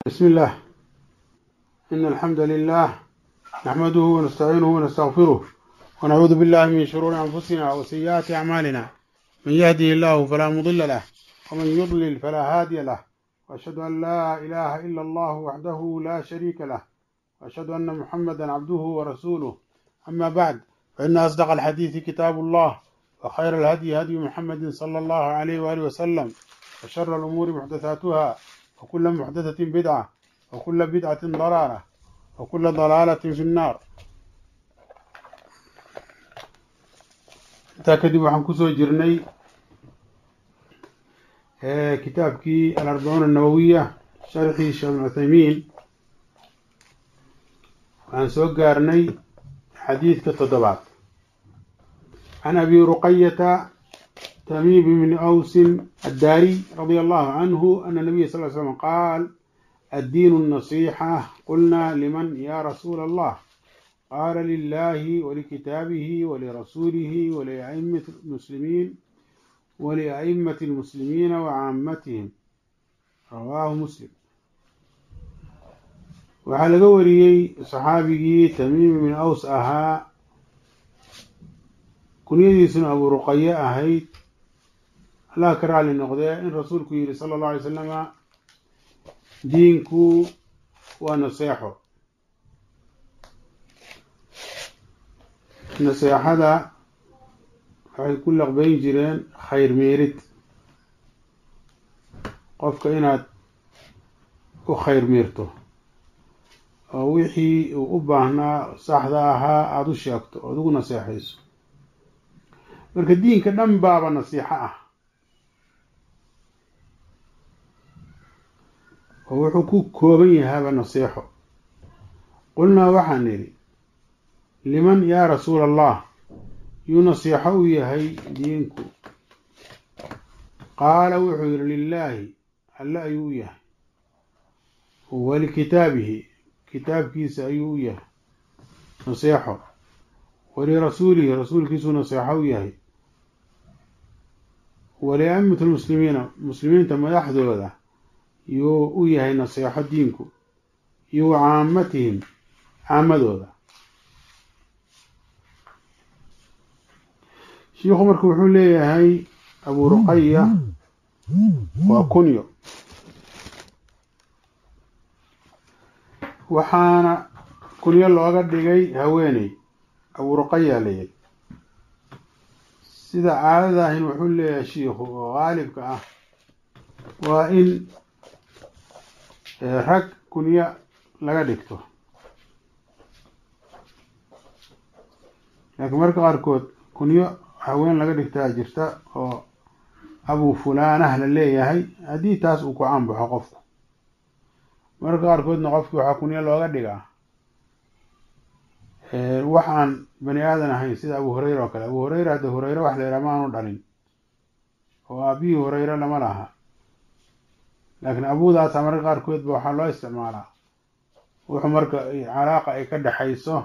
بسم الله إن الحمد لله نحمده ونستعينه ونستغفره ونعوذ بالله من شرور أنفسنا وسيئات أعمالنا من يهده الله فلا مضل له ومن يضلل فلا هادي له وأشهد أن لا إله إلا الله وحده لا شريك له وأشهد أن محمدا عبده ورسوله أما بعد فإن أصدق الحديث كتاب الله وخير الهدي هدي محمد صلى الله عليه وآله وسلم وشر الأمور محدثاتها وكل محدثة بدعة وكل بدعة ضلالة وكل ضلالة في النار intaa kadib waxaan kusoo jirnay kitaabkii alarbacuun annawowiya sharxii sheekh ibn cuthaymiin waxaan soo gaarnay xadiidka toddobaad can abi ruqayata تميم بن أوس الداري رضي الله عنه أن النبي صلى الله عليه وسلم قال الدين النصيحة قلنا لمن يا رسول الله قال لله ولكتابه ولرسوله ولأئمة المسلمين ولأئمة المسلمين وعامتهم رواه مسلم waxaa laga wariyey saxaabigii tamiim bin aws ahaa kunyadiisuna abu ruqaye ahayd allah ka raali noqdee in rasuulku yidhi sala allahu alay salama diinku waa naseexo naseexada waxay ku laqbayn jireen khayr meerid qofka inaad u khayr meerto oo wixii uu u baahnaa saxda ahaa aada u sheegto ood ugu naseexayso marka diinka dhan baaba nasiixo ah oo wuxuu ku kooban yahaaba naseexo qulnaa waxaan nidhi liman yaa rasuula allah yuu nasiixo u yahay diinku qaala wuxuu yidhi lilaahi alle ayuu u yahay walikitaabihi kitaabkiisa ayuu u yahay naseexo walirasuulihi rasuulkiisuu naseexo u yahay waliaimati lmuslimiina muslimiinta madaxdooda yuu u yahay naseexo diinku iyo wa caamatihim caamadooda shiikhu marka wuxuu leeyahay abu ruqaya waa kunyo waxaana kunyo looga dhigay haweeney abu ruqaya layidhi sida caadada ahin wuxuu leeyahay shiikhu oo qaalibka ah waa in rag kunyo laga dhigto laakiin marka qaarkood kunyo haween laga dhigtaa jirta oo abu fulaanah la leeyahay haddii taas uu ku caanbaxo qofku marka qaarkoodna qofki waxaa kunyo looga dhigaa wax aan bani aadan ahayn sida abu hureyra oo kale abu hureyra hadda hureyre wax la yidhaha ma aanu dhalin oo aabihii hureyre lama laha laakiin abudaasa marka qaarkood ba waxaa loo isticmaalaa wuxuu marka calaaqa ay ka dhexayso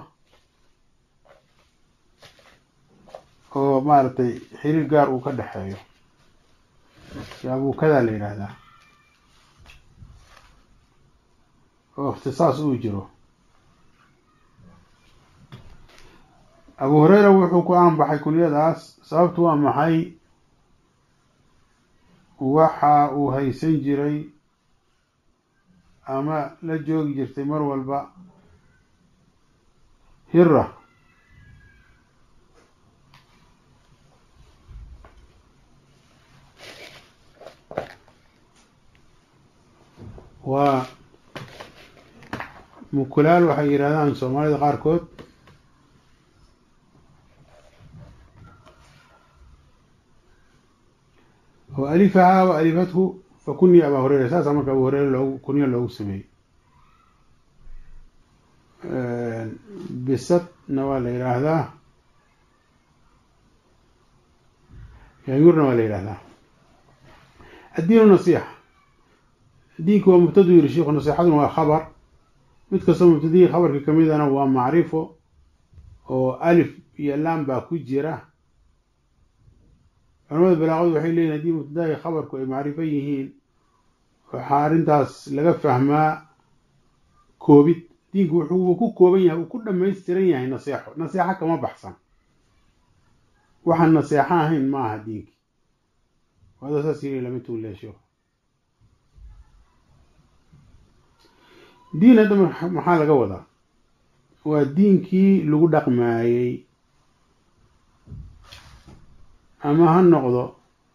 oo maaragtay xiriir gaar uu ka dhexeeyo si abuukadaa la yidhaahdaa oo ikhtisaas uu jiro abu hureyra wuxuu ku aanbaxay kunyadaas sababtu waa maxay waxa uu haysan jiray ama la joogi jirtay mar walba hira waa mukulaal waxay yidhahdaan soomaalida qaarkood oo alifahaa wa alifathu fa kunya abaa hureyra saasaa marka abu hureyra loogu kunyo loogu sameeyey bisadna waa la yidhaahdaa yaayuurna waa la yidhaahdaa addiinu nasiixa diinku waa mubtadu yiri sheikhu nasiixaduna waa khabar mid kastoo mubtadihii khabarka kamidana waa macrifo oo alif iyo lam baa ku jira culamada balaaqadu waxay leeyihin haddii mubtadahi khabarku ay macrifo yihiin waxaa arrintaas laga fahmaa koobid diinku wuxuu ku kooban yahay uu ku dhammaystiran yahay naseexo naseexo kama baxsan waxaan naseexo ahayn ma aha diinki wada saas yiri lama tuuleesho diin hadda maxaa laga wadaa waa diinkii lagu dhaqmaayey ama ha noqdo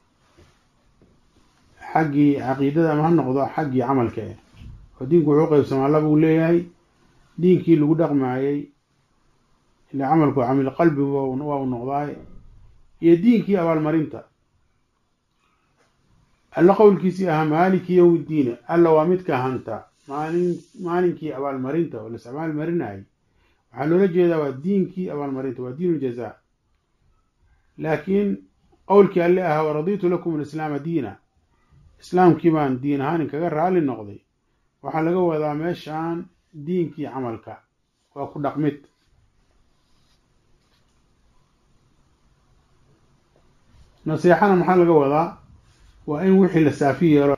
xaggii caqiidada ama ha noqdo xaggii camalka eh oo diinku wuxuu qeybsamaa laba uu leeyahay diinkii lagu dhaqmaayey ila camalku camil qalbi waa u noqdaay iyo diinkii abaalmarinta alla qowlkiisii ahaa maaliki yowmi ddiine alla waa midka hanta maalin maalinkii abaalmarinta oo las abaalmarinayay waxaa loola jeedaa waa diinkii abaalmarinta waa diin ljazaa laakiin qowlkii alle ahaa waraditu lakum alislaama diina islaamkii baan diin ahaan inkaga raali noqday waxaa laga wadaa meeshaan diinkii camalka waa ku dhaqmid naseexana maxaa laga wadaa waa in wixii la saafi yeelo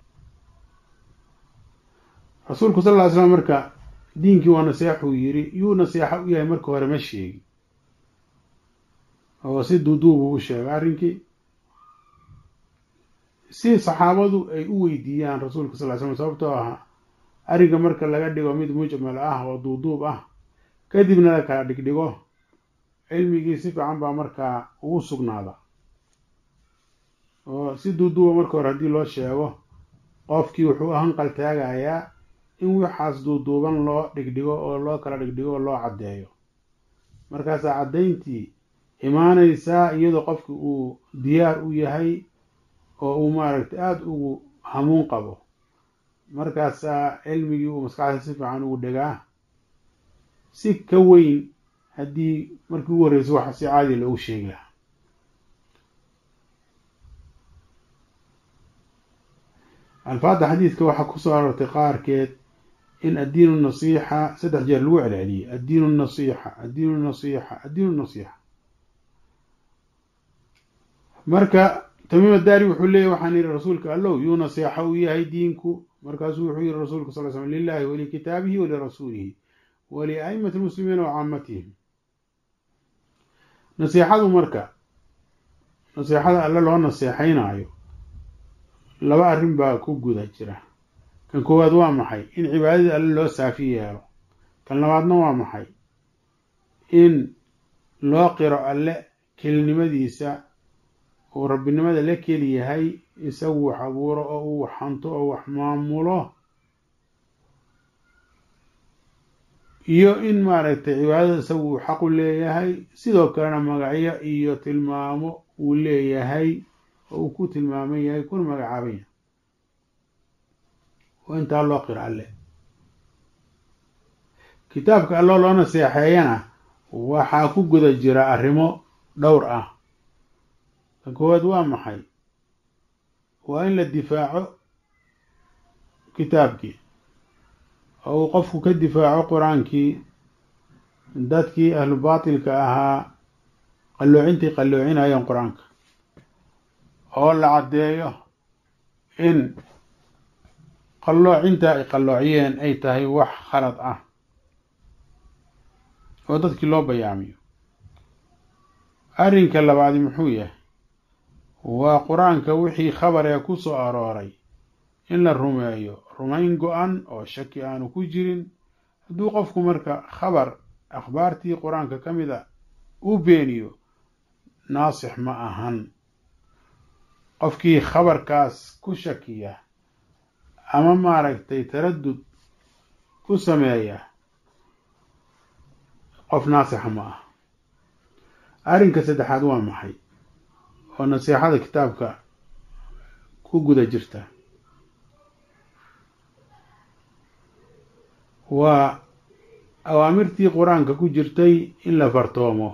rasuulku sal ll ly slam marka diinkii waa naseexuu yiri yuu naseexo u yahay marka hore ma sheegi oo si duuduubuu u sheegay arrinkii si saxaabadu ay u weydiiyaan rasuulka sal ly slam sababtoo ah arrinka marka laga dhigo mid mujmal ah oo duuduub ah kadibna la kala dhigdhigo cilmigii si fiican baa markaa ugu sugnaada oo si duuduuba marka hore haddii loo sheego qofkii wuxuu hanqal taagayaa in waxaas duuduuban loo dhigdhigo oo loo kala dhigdhigo oo loo caddeeyo markaasaa caddayntii imaanaysaa iyadoo qofki uu diyaar u yahay oo uu maaragtay aada ugu hamuun qabo markaasaa cilmigii uu maskaxda si fiican ugu dhegaa si ka weyn haddii markii ugu horreysay wax si caadi loogu sheegi lahaa alfaadda xadiidka waxaa kusoo aroortay qaarkeed in addiinu nasiixa saddex jeer lagu celceliyey addiinu nasiixa addiinu nasiixa addiinu nasiixa marka tamiim addaari wuxuu leeyahy waxaan yihi rasuulka allow yuu nasiixa u yahay diinku markaasuu wuxuu yihi rasuulku sal l slam lilahi walikitaabihi walirasuulihi walia'imati lmuslimiina wa caamatihim nasiixadu marka nasiixada alle loo naseexaynaayo laba arrin baa ku guda jira kan koowaad waa maxay in cibaadadii alle loo saafi yeelo kan labaadna waa maxay in loo qiro alle kelinimadiisa uu rabbinimada la keli yahay isagu wax abuuro oo uu wax hanto oo wax maamulo iyo in maaragtay cibaadada isagu uu xaqu leeyahay sidoo kalena magacyo iyo tilmaamo uu leeyahay oo uu ku tilmaaman yahay kuna magacaaban yahay oo intaa loo qiro alle kitaabka alloo loo naseexeeyana waxaa ku guda jira arrimo dhowr ah kan koowaad waa maxay waa in la difaaco kitaabkii oo uu qofku ka difaaco qur-aankii dadkii ahlu baatilka ahaa qalloocintii qalloocinayeen qur-aanka oo la caddeeyo in qalloocinta ay qalloociyeen ay tahay wax khalad ah oo dadkii loo bayaamiyo arrinka labaadi muxuu yahay waa qur-aanka wixii khabar ee ku soo arooray in la rumeeyo rumayn go-an oo shaki aanu ku jirin hadduu qofku marka khabar akhbaartii qur-aanka ka mid a uu beeniyo naasix ma ahan qofkii khabarkaas ku shakiya ama maaragtay taradud ku sameeya qof naasixa ma ah arrinka saddexaad waa maxay oo nasiixada kitaabka ku guda jirta waa awaamirtii qur-aanka ku jirtay in la fartoomo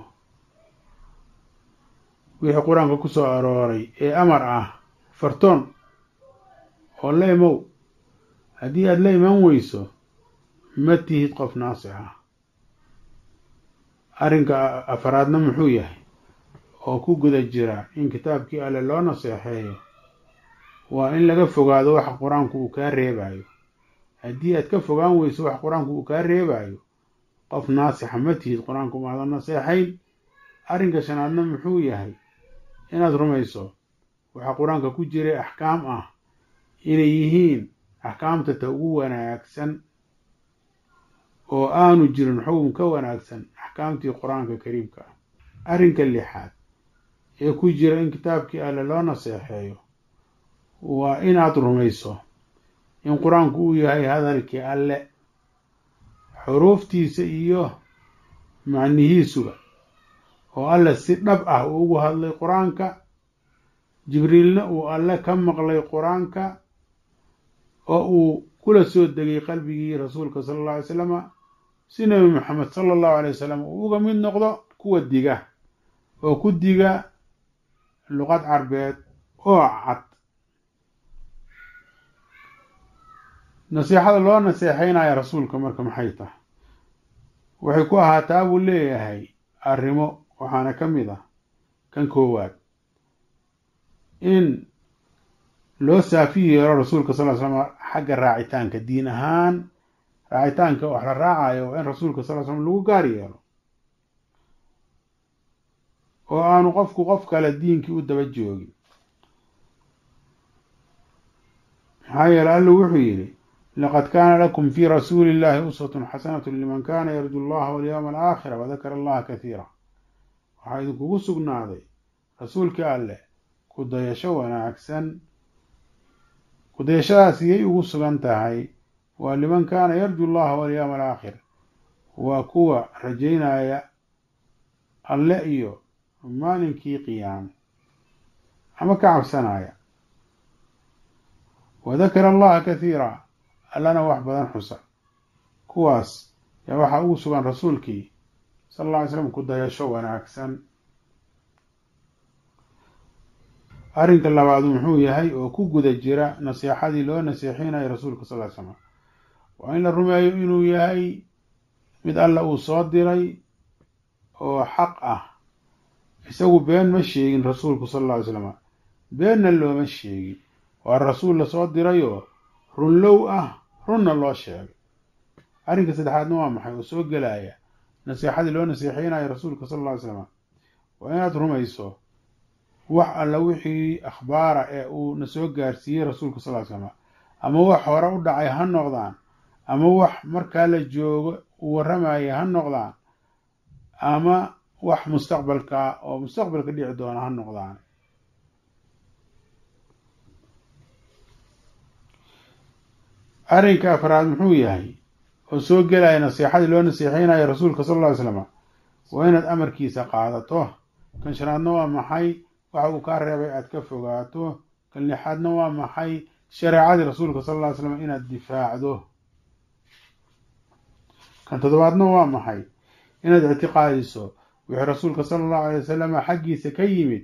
wixii qur-aanka ku soo arooray ee amar ah fartoon oo la imow haddii aada la imaan weyso ma tihid qof naasix ah arrinka afaraadna muxuu yahay oo ku guda jira in kitaabkii alle loo naseexeeyo waa in laga fogaado waxa qur-aanku uu kaa reebayo haddii aad ka fogaan weyso wax qur-aanku uu kaa reebayo qof naasixa ma tihid qur-aanku maadan naseexayn arrinka shanaadna muxuu yahay inaad rumayso waxaa qur-aanka ku jiray axkaam ah inay yihiin axkaamta ta ugu wanaagsan oo aanu jirin xukun ka wanaagsan axkaamtii qur-aanka kariimka ah arrinka lixaad ee ku jira in kitaabkii alle loo naseexeeyo waa inaad rumayso in qur-aanku uu yahay hadalkii alle xuruuftiisa iyo macnihiisuba oo alle si dhab ah uu ugu hadlay qur-aanka jibriilna uu alle ka maqlay qur-aanka oo uu kula soo degay qalbigii rasuulka sala alla alay salama si nebi maxamed sala allahu alay wasalam uu uga mid noqdo kuwa diga oo ku diga luqad carbeed oo cad nasiixada loo naseexeynaya rasuulka marka maxay tahay waxay ku ahaataa buu leeyahay arrimo waxaana ka mid ah kan koowaad in loo saafi yeelo rasuulka sal ly slam xagga raacitaanka diin ahaan raacitaanka wax la raacayo waa in rasuulka sal ly slam lagu gaar yeelo oo aanu qofku qof kale diinkii u daba joogin maxaa yeele alla wuxuu yidhi laqad kaana lakum fii rasuuli illahi uswatun xasanatu liman kana yarju allaha walyowma alaakhira wadakara allaha kathiira waxaa idinkugu sugnaaday rasuulkii alleh ku dayasho wanaagsan ku dayashadaas iyay ugu sugan tahay waa liman kaana yarju allaha walyowma alaakhir waa kuwa rajaynaya alle iyo maalinkii qiyaame ama ka cabsanaya wadakara allaha kathiira allana wax badan xusa kuwaas yaa waxaa ugu sugan rasuulkii sala alla alay slam ku dayasho wanaagsan arrinka labaadu muxuu yahay oo ku guda jira nasiixadii loo nasiixinayo rasuulka sal ly slam waa in la rumeeyo inuu yahay mid alla uu soo diray oo xaq ah isagu been ma sheegin rasuulku sala alla alay slam beenna looma sheegin waa rasuul lasoo dirayoo runlow ah runna loo sheegay arrinka saddexaadna waa maxay oo soo gelaya nasiixadii loo nasiixeynayo rasuulka sala alla ly slam waa inaad rumayso wax alla wixii akhbaara ee uu na soo gaarsiiyey rasuulka sal ly slam ama wax hore u dhacay ha noqdaan ama wax markaa la joogo uu warramaya ha noqdaan ama wax mustaqbalka oo mustaqbalka dhici doona ha noqdaan arrinka afraad muxuu yahay oo soo gelaya nasiixadii loo nasiixeynayo rasuulka sal alla ly slam waa inaad amarkiisa qaadato kan shanaadna waa maxay waxa uu kaa reebay aad ka fogaato kan lixaadna waa maxay shareecadii rasuulka sal alla ly slam inaad difaacdo kan toddobaadna waa maxay inaad ictiqaadiso wixii rasuulka sala allahu alay wasalam xaggiisa ka yimid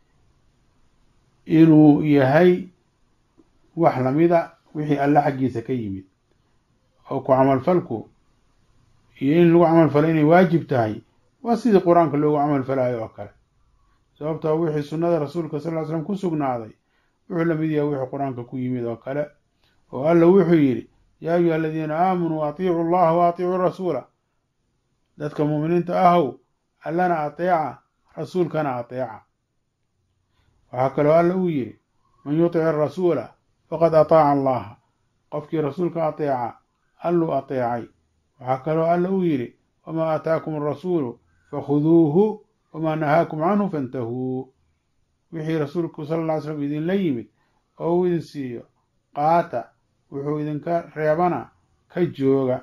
inuu yahay wax lamida wixii alle xaggiisa ka yimid oo ku camalfalku iyo in lagu camalfalo inay waajib tahay waa sidii qur-aanka loogu camalfalayo oo kale sababtoo wixii sunnada rasuulka sal ly slam ku sugnaaday wuxuu la mid yahay wixii qur-aanka ku yimid oo kale oo alla wuxuu yidhi yaa ayuha aladiina aamanuu atiicu allaha wa atiicuu rasuula dadka muuminiinta ahow allana ateeca rasuulkana ateeca waxaa kaloo alla uu yidhi man yutic arasuula faqad ataaca allaha qofkii rasuulka ateeca alluu ateecay waxaa kaloo alla uu yidhi wamaa aataakum arasuulu fakhuduuhu wamaa nahaakum canhu fantahuu wixii rasuulku sala alla ly slam idinla yimid oo uu idin siiyo qaata wuxuu idinka reebana ka jooga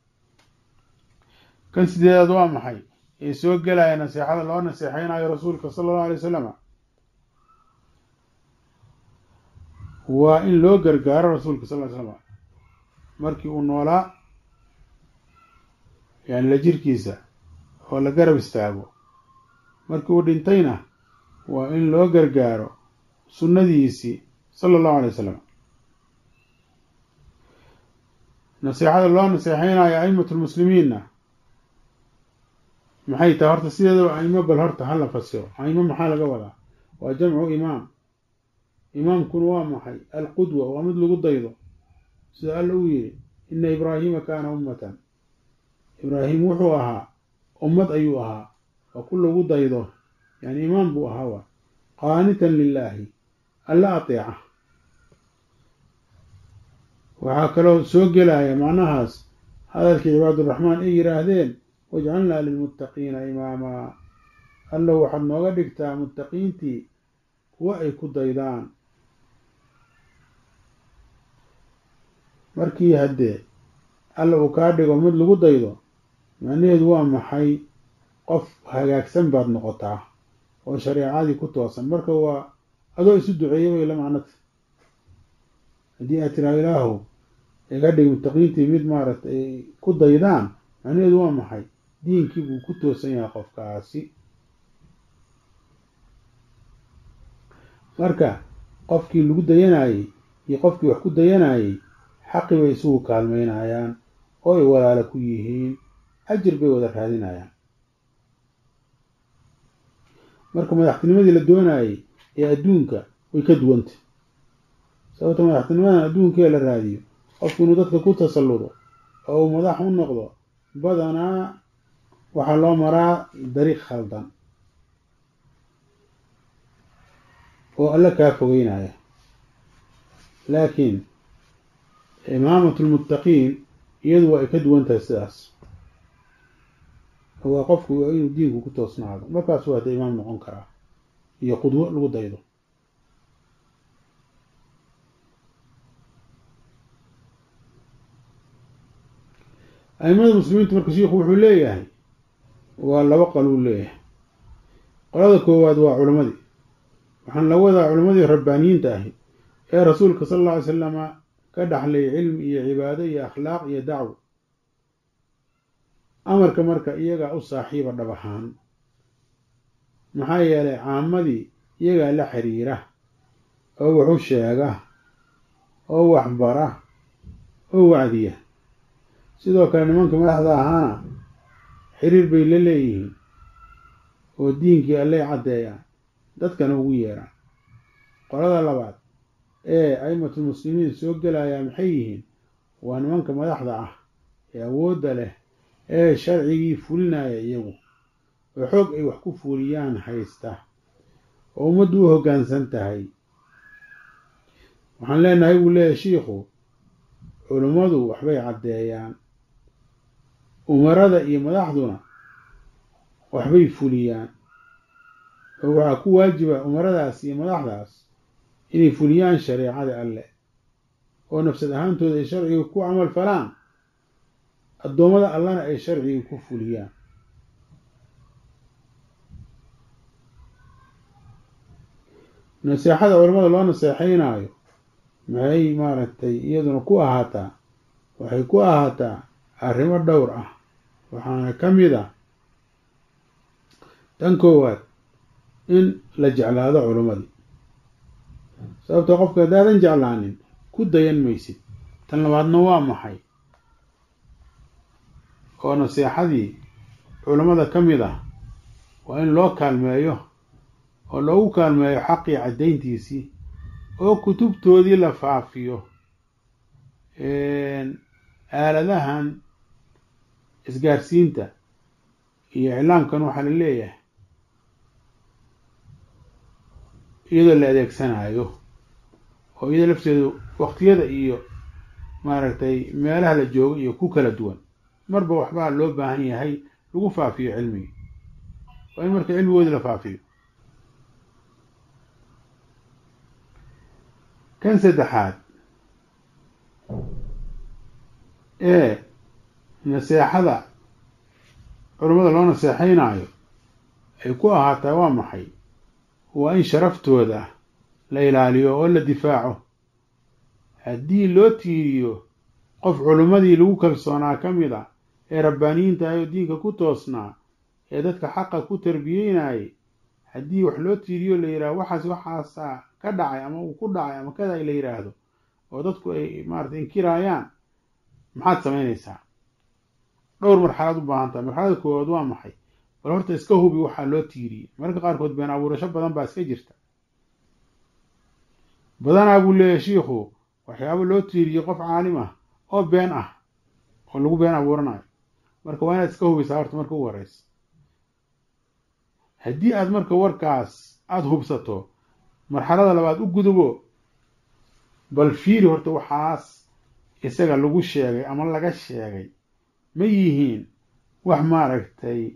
kan sideedaad waa maxay ee soo gelaya nasiixada loo naseexeynayo rasuulka sala allahu alay wasalama waa in loo gargaaro rasuulka sal ly slam markii uu noolaa yani la jirkiisa oo la garab istaago markii uu dhintayna waa in loo gargaaro sunnadiisii sala allahu alay wasalam nasiixada loo naseexeynayo aimatu lmuslimiinna maxay tahay horta sideedaba aimo bal horta hala fasiro aimo maxaa laga wadaa waa jamcu imaam imaamkuna waa maxay alqudwa waa mid lagu daydo sida alla uu yidhi ina ibraahiima kaana ummatan ibraahim wuxuu ahaa ummad ayuu ahaa waa ku lagu daydo yani imaam buu ahaa waa qaanitan lilaahi alla ateeca waxaa kaloo soo gelaya macnahaas hadalkii cibaaduraxmaan ay yidhaahdeen wajcalnaa lilmuttaqiina imaamaa allow waxaad nooga dhigtaa muttaqiintii kuwa ay ku daydaan markii haddee alla uu kaa dhigo mid lagu daydo macnaheedu waa maxay qof hagaagsan baad noqotaa oo shareecadii ku toosan marka waa adoo isu duceeya bay la macnata haddii aad tiraa ilaahu iga dhig muttaqiintii mid maaragtay ay ku daydaan macnaheedu waa maxay diinkii buu ku toosan yahay qofkaasi marka qofkii lagu dayanayey iyo qofkii wax ku dayanayey xaqi bay isugu kaalmaynayaan oo ay walaalo ku yihiin ajir bay wada raadinayaan marka madaxtinimadii la doonayey ee adduunka way ka duwantay sababta madaxtinimadan adduunkee la raadiyo qofku inuu dadka ku tasalludo oo uu madax u noqdo badanaa waxaa loo maraa dariiq khaldan oo alla kaa fogeynaya laakiin imaamatu lmuttaqiin iyadu waa ay ka duwan tahay sidaas waa qofku inuu diinku ku toosnaado markaasuu hadda imaam noqon karaa iyo qudwo lagu daydo aimada muslimiinta marka shiikhu wuxuu leeyahay waa laba qaluu leeyahay qolada koowaad waa culammadii waxaan la wadaa culammadii rabbaaniyiinta ahi ee rasuulka sala alla alay salama ka dhaxlay cilmi iyo cibaado iyo akhlaaq iyo dacwo amarka marka iyagaa u saaxiiba dhab ahaan maxaa yeelay caamadii iyagaa la xiriira oo wax u sheega oo waxbara oo wacdiya sidoo kale nimanka madaxda ahaana xiriir bay la leeyihiin oo diinkii allay caddeeyaan dadkana ugu yeeraan qolada labaad ee aimatul muslimiin soo gelayaa maxay yihiin waa nimanka madaxda ah ee awoodda leh ee sharcigii fulinaya iyagu oo xoog ay wax ku fuliyaan haysta oo ummaddu u hoggaansan tahay waxaan leenahay buu leeyahay shiikhu culummadu waxbay caddeeyaan umarada iyo madaxduna waxbay fuliyaan oo waxaa ku waajiba umaradaas iyo madaxdaas inay fuliyaan shareecada alleh oo nafsad ahaantooda ay sharciga ku camal falaan addoommada allana ay sharciga ku fuliyaan naseexada culamada loo naseexaynaayo maxay maaragtay iyaduna ku ahaataa waxay ku ahaataa arrimo dhowr ah waxaana ka mid ah tan koowaad in la jeclaado culimmadii sababtoo qofka haddaadan jeclaanin ku dayan maysid tan labaadna waa maxay oo naseexadii culammada ka mid ah waa in loo kaalmeeyo oo loogu kaalmeeyo xaqii caddayntiisii oo kutubtoodii la faafiyo aaladahan isgaarsiinta iyo iclaamkan waxaa la leeyahay iyadoo la adeegsanayo oo iyadoo lafteedu waqtiyada iyo maaragtay meelaha la joogo iyo ku kala duwan marba waxbaa loo baahan yahay lagu faafiyo cilmigii waa in marka cilmigoodii la faafiyo kan saddexaad ee naseexada culummada loo naseexaynaayo ay ku ahaataa waa maxay waa in sharaftooda la ilaaliyo oo la difaaco haddii loo tiiriyo qof culummadii lagu kalsoonaa ka mid a ee rabbaaniyiinta ah oo diinka ku toosnaa ee dadka xaqa ku tarbiyeynayay haddii wax loo tiiriyo la yidhahdo waxaas waxaasaa ka dhacay ama uu ku dhacay ama kada la yidhaahdo oo dadku ay maarata inkiraayaan maxaad samaynaysaa dhowr marxalaad u baahan tahay marxalada koowaad waa maxay bal horta iska hubi waxaa loo tiiriyey mararka qaarkood been abuurasho badan baa iska jirta badanaa buu leeyahay shiikhu waxyaabo loo tiiriyey qof caalim ah oo been ah oo lagu been abuuranayo marka waa inaad iska hubisaa horta marka u horeysa haddii aad marka warkaas aada hubsato marxalada labaad u gudubo bal fiiri horta waxaas isaga lagu sheegay ama laga sheegay ma yihiin wax maaragtay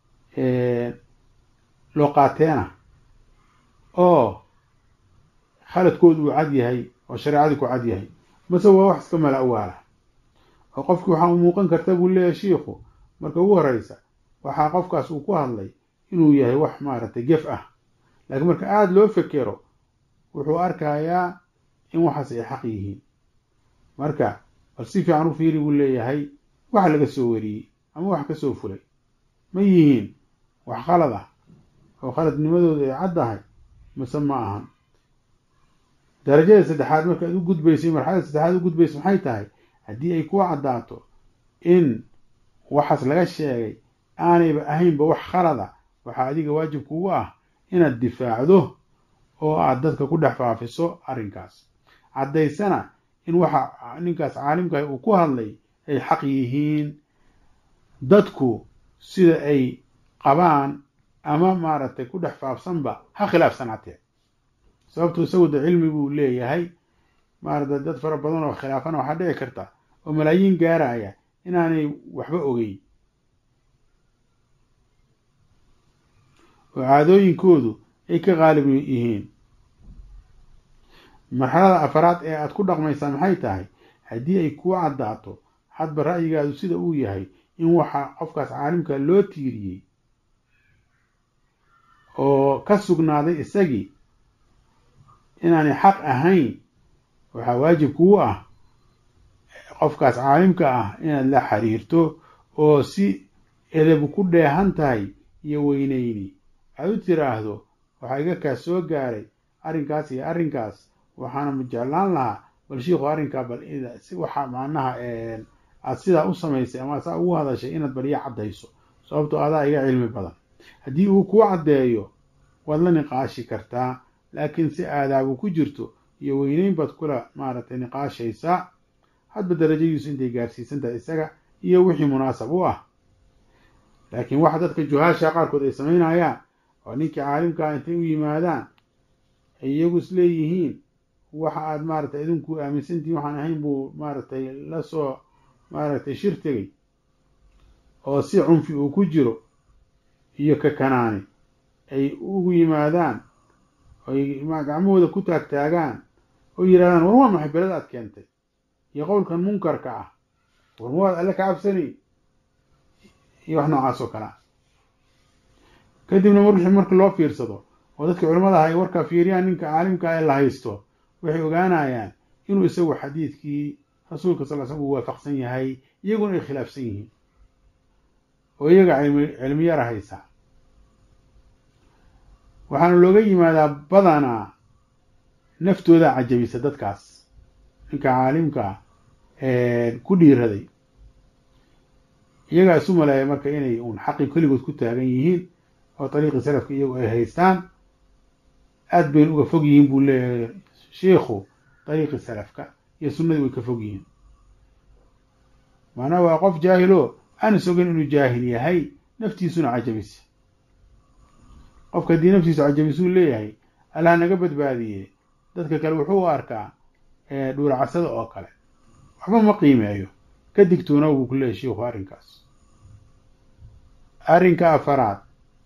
loo qaateena oo khaladkoodu uu cad yahay oo shareecadii ku cad yahay mase waa wax iska mala awaala oo qofkii waxaa u muuqan karta buu leeyahay shiikhu marka ugu horeysa waxaa qofkaas uu ku hadlay inuu yahay wax maaragtay gef ah laakiin marka aada loo fekero wuxuu arkayaa in waxaas ay xaq yihiin marka bal si fiican u fiiri buu leeyahay wax laga soo wariyey ama wax ka soo fulay ma yihiin wax khalad ah oo khaladnimadooda ay caddahay mase ma ahan darajada saddexaad markaad u gudbaysay marxalada saddexaad u gudbaysa maxay tahay haddii ay ku caddaato in waxaas laga sheegay aanayba ahaynba wax khalada waxaa adiga waajib kugu ah inaad difaacdo oo aad dadka ku dhex faafiso arrinkaas caddaysana in waxa ninkaas caalimkaah uu ku hadlay ay xaq yihiin dadku sida ay qabaan ama maaragtay ku dhex faafsanba ha khilaafsanaatee sababtu isagu de cilmi buu leeyahay maaragtay dad fara badan oo khilaafana waxaa dhici karta oo malaayiin gaaraya inaanay waxba ogeyn oo caadooyinkoodu ay ka qaalib yihiin marxalada afaraad ee aad ku dhaqmaysaa maxay tahay haddii ay kuu caddaato hadba ra'yigaadu sida uu yahay in waxa qofkaas caalimka loo tiiriyey oo ka sugnaaday isagii inaanay xaq ahayn waxaa waajib kuu ah qofkaas caalimka ah inaad la xiriirto oo si edebu ku dheehan tahay iyo weyneyni aad u tiraahdo waxaa iga kaas soo gaaray arrinkaas iyo arrinkaas waxaana jeclaan lahaa bal shiikhu arrinkaa bal si waxa macnaha aad sidaa u samaysay ama saa ugu hadashay inaad bal ii caddayso sababtoo adaa iga cilmi badan haddii uu kuu caddeeyo waad la niqaashi kartaa laakiin si aadaabu ku jirto iyo weyneyn baad kula maaragtay niqaashaysaa hadba darajadiisu intay gaarsiisan tahay isaga iyo wixii munaasab u ah laakiin waxa dadka juhaasha qaarkood ay samaynayaan oo ninkii caalimkaa intay u yimaadaan ay iyagu is leeyihiin waxa aad maaragtay idinku aaminsantihin waxaan ahayn buu maaragtay la soo maaragtay shir tegay oo si cunfi uu ku jiro iyo kakanaani ay ugu yimaadaan oy gacmahooda ku taagtaagaan oo yidhahdaan war waa maxay belada aad keentay iyo qowlkan munkarka ah war ma waad alle ka cabsanay iyo wax noocaas oo kale ah kadibna marwixii marka loo fiirsado oo dadka culimmada aha ay warkaa fiiriyaan ninka caalimka ee la haysto waxay ogaanayaan inuu isagu xadiidkii rasuulka sal l slam uu waafaqsan yahay iyaguna ay khilaafsan yihiin oo iyaga cilmi cilmiyara haysa waxaana looga yimaadaa badanaa naftooda cajabisa dadkaas ninka caalimka ku dhiiraday iyagaa isu maleeya marka inay uun xaqi keligood ku taagan yihiin oo dariiqii salafka iyagu ay haystaan aad bayna uga fog yihiin buu leeyahay shiikhu dariiqii salafka iyo sunnadii way ka fog yihiin macnaha waa qof jaahilo aan is ogeyn inuu jaahil yahay naftiisuna cajabisa qofka haddii naftiisu cajabisuu leeyahay allah naga badbaadiye dadka kale wuxuu u arkaa dhuuracasada oo kale waxba ma qiimeeyo ka digtoona buu ku leeyahy shiikhu arrinkaas arrinka afaraad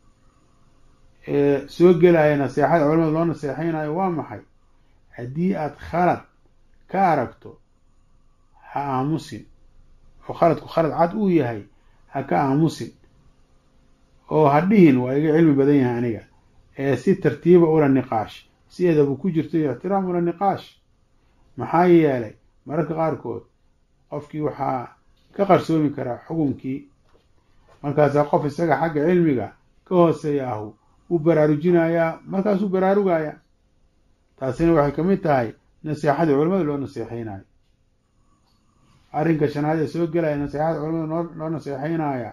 ee soo gelaya naseexada culamada loo naseexaynayo waa maxay haddii aad khalad ka aragto ha aamusin oo khaladku khalad cad uu yahay ha ka aamusin oo ha dhihin waa iga cilmi badan yahay aniga ee si tartiiba ula niqaash si edabu ku jirto iyo ixtiraam ula niqaash maxaa yeelay mararka qaarkood qofkii waxaa ka qarsoomi karaa xukunkii markaasaa qof isaga xagga cilmiga ka hooseeya ahu uu baraarujinayaa markaasuu baraarugaya taasina waxay ka mid tahay naseexadii culamada loo naseexeynayo arrinka shanaad ee soo gelaya naseexada culamada loo naseexeynaya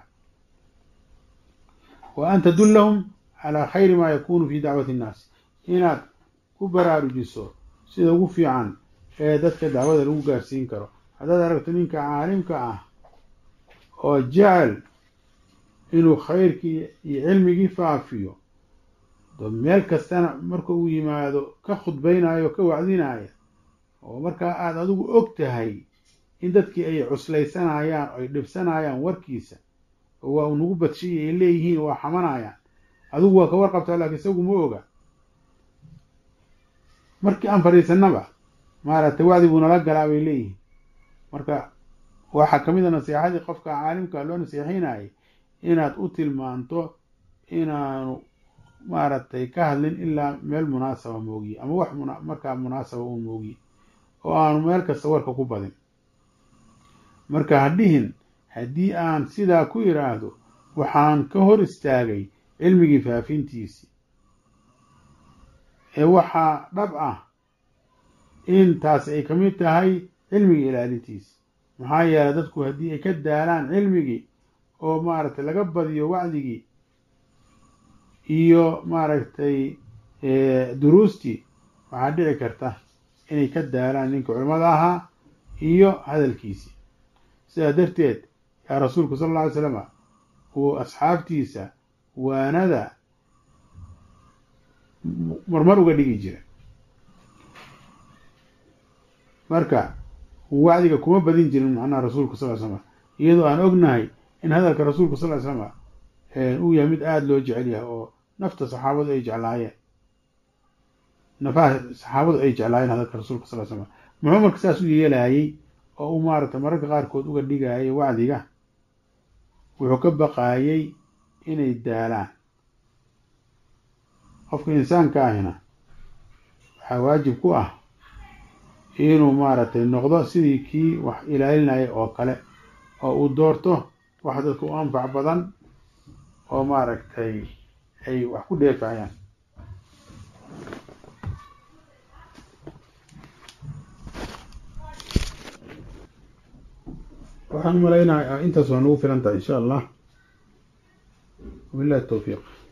wa an tadullahum calaa khayri maa yakunu fi dacwati innaas inaad ku baraarujiso sida ugu fiican ee dadka dacwada lagu gaarsiin karo haddaad aragto ninka caalimka ah oo jecel inuu khayrkii iyo cilmigii faafiyo do meel kastana marka uu yimaado ka khudbaynayo ka wacdinaya oo markaa aada adigu og tahay in dadkii ay cuslaysanayaan ay dhibsanayaan warkiisa oo waa uu nagu badshiya ay leeyihiin waa xamanayaan adigu waa ka warqabtaa laakiin isagu ma oga markii aan fadhiisanaba maaragtay wacdi buu nala galaa bay leeyihiin marka waxaa ka mid a nasiixadii qofka caalimka loo nasiixinayay inaad u tilmaanto inaanu maaragtay ka hadlin ilaa meel munaasaba moogiye ama wax markaa munaasaba uu moogiye oo aanu meel kasta warka ku badin marka hadhihin haddii aan sidaa ku idhaahdo waxaan ka hor istaagay cilmigii faafintiisii ee waxaa dhab ah in taasi ay ka mid tahay cilmigii ilaalintiisi maxaa yeelay dadku haddii ay ka daalaan cilmigii oo maaragtay laga badiyo wacdigii iyo maaragtay duruustii waxaa dhici karta inay ka daalaan ninka culimmada ahaa iyo hadalkiisii sidaa darteed yaa rasuulku sala alla alay slama uu asxaabtiisa waanada marmar uga dhigi jira marka wacdiga kuma badin jirin macnaha rasuulku sal ly slama iyadoo aan ognahay in hadalka rasuulku sal ly slama uu yahay mid aada loo jecel yahay oo nafta saxaabadu ay jeclaayeen nafaha saxaabadu ay jeclaayeen hadalka rasuulka sal ly slama muxuu marka saas u yeelaayey oo u maaragtay mararka qaarkood uga dhigayay wacdiga wuxuu ka baqaayey inay daalaan qofka insaanka ahina waxaa waajib ku ah inuu maaragtay noqdo sidii kii wax ilaalinaya oo kale oo uu doorto wax dadka u anfac badan oo maaragtay ay wax ku dheefayaan waxaan umalaynaya intaas waa nagu filan tahay insha allah wabillahi tawfiiq